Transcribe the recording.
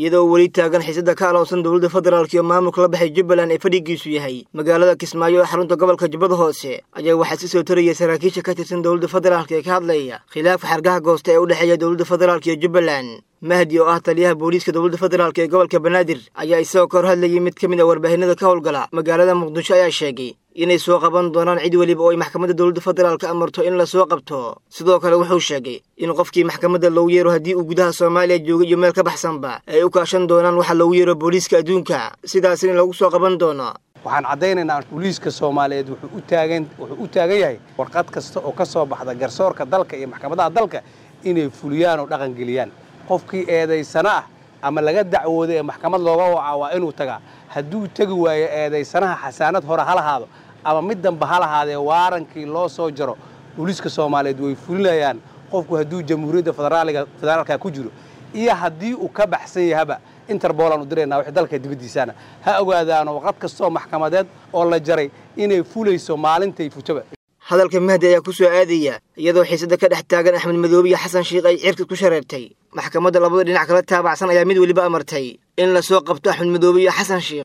iyadoo weli taagan xiisada ka aloonsan dowladda federaalk iyo maamulka la baxay jubbaland ee fadhigiisu yahay magaalada kismaayo ee xarunta gobolka jubbada hoose ayaa waxaa si soo taraya saraakiisha ka tirsan dowladda federaalk ee ka hadlaya khilaafka xargaha goosta ee u dhexeeya dowladda federaalk iyo jubbaland mahdi oo ah taliyaha booliiska dowladda federaalk ee gobolka banaadir ayaa isagoo ka hor hadlayay mid ka mid a warbaahinada ka howlgala magaalada muqdisho ayaa sheegay inay soo qaban doonaan cid weliba oo ay maxkamadda dowladda federaalka amarto in la soo qabto sidoo kale wuxuu sheegay in qofkii maxkamadda loogu yeero haddii uu gudaha soomaaliya joogay iyo meel ka baxsanba ay u kaashan doonaan waxa loogu yeero booliiska adduunka sidaas in lagu soo qaban doono waxaan caddaynaynaa booliiska soomaaliyeed wuxuu u taagan wuxuu u taagan yahay warqad kasta oo ka soo baxda garsoorka dalka iyo maxkamadaha dalka inay fuliyaan oo dhaqangeliyaan qofkii eedaysana ah ama laga dacwooday ee maxkamad looga wacaa waa inuu tagaa hadduu tegi waayo eedaysanaha xasaanad hore ha lahaado ama mid damba ha lahaadee waarankii loo soo jaro booliiska soomaaliyeed way fulinayaan qofku hadduu jamhuuriyadda federaaliga federaalka ku jiro iyo haddii uu ka baxsan yahaba interbolaan u diraynaa wix dalka dibaddiisaana ha ogaadaano waqad kastoo maxkamadeed oo la jaray inay fulayso maalintay futaba hadalka mahdi ayaa ku soo aadaya iyadoo xiisada ka dhex taagan axmed madoobe iyo xasan shiikh ay cirka ku shareertay maxkamadda labada dhinac kala taabacsan ayaa mid weliba amartay in la soo qabto axmed madoobe iyo xasan shiikh